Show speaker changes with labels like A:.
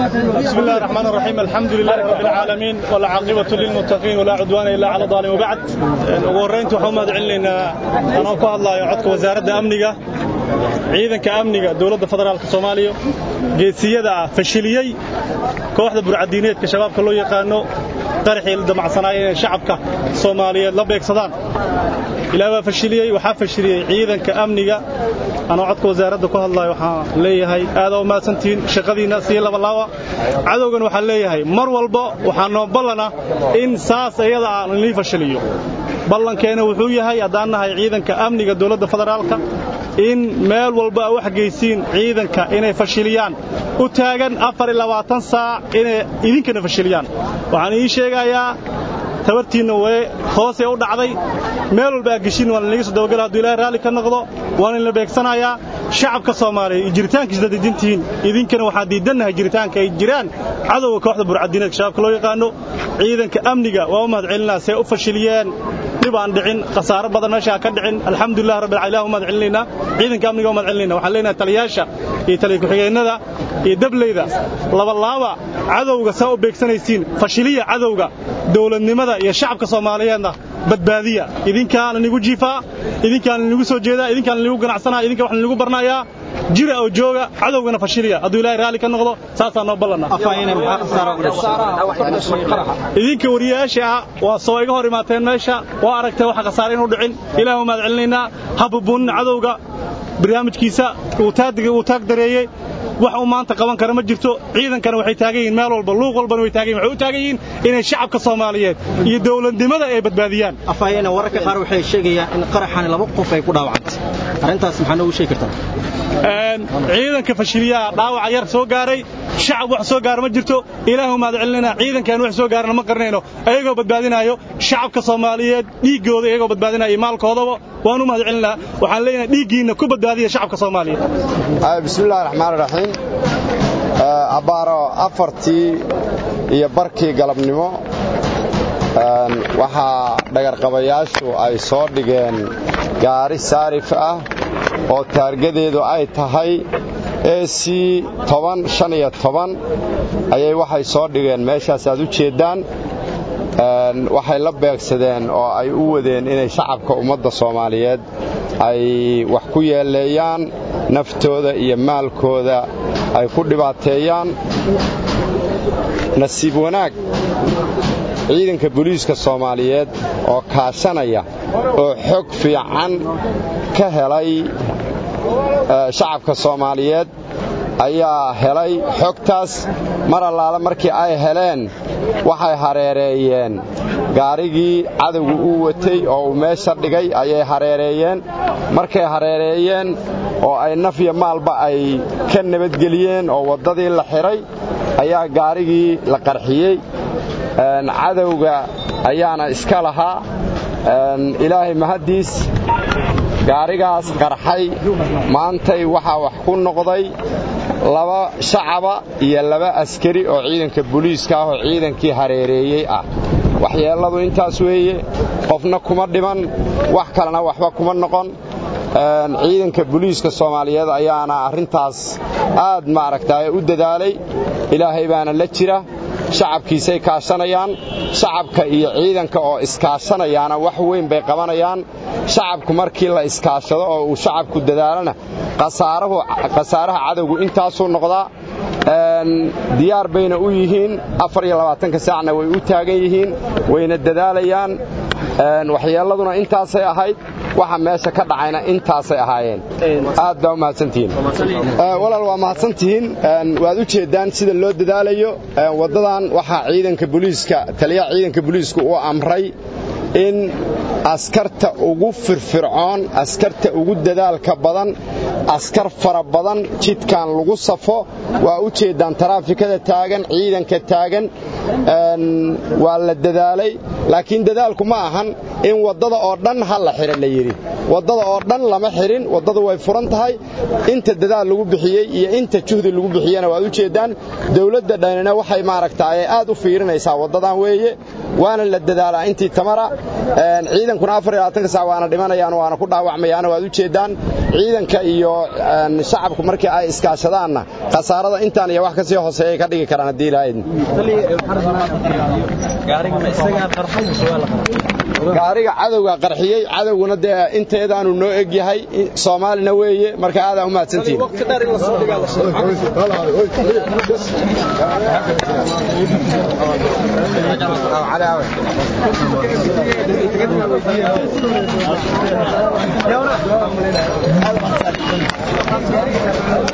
A: بسم الله الرحمن الرحيم الحمد لله رب العالمين والعاقبة للمتقين ولا عدوان إلا على الظالمين وبعد وورينت وحومد علينا أنا أقول الله يعطك وزارة أمنية ciidanka amniga dowladda federaalka soomaaliya geesiyada ah fashiliyey kooxda burcadiineedka shabaabka loo yaqaano qaraxii la damacsanaaya inay shacabka soomaaliyeed la beegsadaan ilaa waa fashiliyey waxaa fashiliyey ciidanka amniga anoo codka wasaaradda ku hadlayo waxaan leeyahay aadaa u mahadsantihiin shaqadiinna sii labalaawa cadowgan waxaan leeyahay mar walba waxaa noo ballana in saas iyada ah inii fashiliyo ballankeena wuxuu yahay haddaan nahay ciidanka amniga dowladda federaalka in meel walba a wax geysiin ciidanka inay fashiliyaan u taagan saac inay idinkana fashiliyaan waxaan ii sheegayaa tabartiinna way hoosee u dhacday meel walba aa geshin waa lanaga soo dabagala hadduu ilahay raalli ka noqdo waan inla beegsanayaa shacabka soomaaliya iyo jiritaankiisda diidintihiin idinkana waxaan diidannahay jiritaanka ay jiraan cadowga kooxda burcadiineedka shabaabka loo yaqaano ciidanka amniga waa u mahad celinaa see u fashiliyeen dhib aan dhicin khasaaro badan meeshaa ka dhicin alxamdulilah rabbil ilaah u mahad celinaynaa ciidanka amniga u mahad celinayna waxaan leenahay taliyaasha iyo taliya ku-xigeenada iyo dableyda labalaaba cadowga saa u beegsanaysiin fashiliya cadowga dowladnimada iyo shacabka soomaaliyeedna badbaadiya idinkaana nigu jiifaa idinkaana nigu soo jeedaa idinkaana nigu ganacsanaa idinka waxna nigu barnayaa jira oo jooga cadowgana fashiliya hadduu ilaahay raalli ka noqdo saasaa noo ballana idinka wariyayaasha ah waa soo iga hor imaateen meesha waa aragtay waxa khasaare inuu dhicin ilaah u mahad celinaynaa ha bubuunin cadowga barnaamijkiisa uu taag dareeyey wax uu maanta qaban kara ma jirto ciidankana waxay taagan yihiin meel walba luuq walbana way taagan yihin waxay u taagan yihiin inay shacabka soomaaliyeed iyo dowladnimada ay badbaadiyaan
B: afhayena wararka qaar waxay sheegayaan in qaraxani laba qof ay ku dhaawacantay arrintaas maxaa noogu sheegi kartaa
A: ciidanka fashiliyaha dhaawaca yar soo gaaray shacab wax soo gaara ma jirto ilaahu mahad celinayna ciidankan wax soo gaarana ma qarnayno ayagoo badbaadinaayo shacabka soomaaliyeed dhiiggooda iyagoo badbaadinaya iyo maalkoodaba waan u mahad celinaa waxaan leenahay dhiiggiinna ku badbaadiya shacabka soomaaliyeed
C: bismillahi raxmaan raxiim abbaaro afartii iyo barkii galabnimo waxaa dhagarqabayaashu ay soo dhigeen gaari saarif ah oo taargadeedu ay tahay ec ayay waxay soo dhigeen meeshaas aad u jeeddaan waxay la beegsadeen oo ay u wadeen inay shacabka ummadda soomaaliyeed ay wax ku yeeleeyaan naftooda iyo maalkooda ay ku dhibaateeyaan nasiib wanaag ciidanka booliiska soomaaliyeed oo kaashanaya oo xog fiican ka helay shacabka soomaaliyeed ayaa helay xogtaas mar allaale markii ay heleen waxay hareereeyeen gaarigii cadowga uu watay oo uu meesha dhigay ayay hareereeyeen markay hareereeyeen oo ay naf iyo maalba ay ka nabadgeliyeen oo waddadii la xidhay ayaa gaarigii la qarxiyey cadowga ayaana iska lahaa ilaahay mahaddiis gaarigaas qarxay maantay waxaa wax ku noqday laba shacaba iyo laba askari oo ciidanka booliiska ah oo ciidankii hareereeyey ah waxyeelladu intaas weeye qofna kuma dhiman wax kalena waxba kuma noqon ciidanka booliiska soomaaliyeed ayaana arrintaas aad maaragtay u dadaalay ilaahay baana la jira shacabkiisay kaashanayaan shacabka iyo ciidanka oo iskaashanayaana wax weyn bay qabanayaan shacabku markii la iskaashado oo uu shacabku dadaalana khasaaraha cadowgu intaasuu noqdaa diyaar bayna u yihiin saacna way u taagan yihiin wayna dadaalayaan waxyeelladuna intaasay ahayd waxa meesha ka dhacayna intaasay ahaayeen aad baa u mahadsantihiin walaal waa mahadsantihiin waad u jeeddaan sida loo dadaalayo waddadan waxaa ciidanka booliiska taliyaha ciidanka booliisku uu amray in askarta ugu firfircoon askarta ugu dadaalka badan askar fara badan jidkan lagu safo waa u jeeddaan taraafikada taagan ciidanka taagan waa la dadaalay laakiin dadaalku ma ahan in waddada oo dhan ha la xidha la yidhi waddada oo dhan lama xidhin waddadu way furan tahay inta dadaal lagu bixiyey iyo inta juhdi lagu bixiyena waad u jeeddaan dawladda dhanina waxay maaragtaaye aad u fiirinaysaa waddadan weeye waana la dadaalaa intii tamara ciidankuna afar iyo labaatanka sac waana dhimanayaan waana ku dhaawacmayaan waad u jeeddaan ciidanka iyo shacabku markii ay iskaashadaanna khasaarada intaan iyo wax ka sii hooseeyay ka dhigi karaan haddii ilahayd gaariga cadowga qarxiyey cadowguna dee inteedaanu noo eg yahay soomaalina weeye marka aadaa u mahadsantihin
D: يا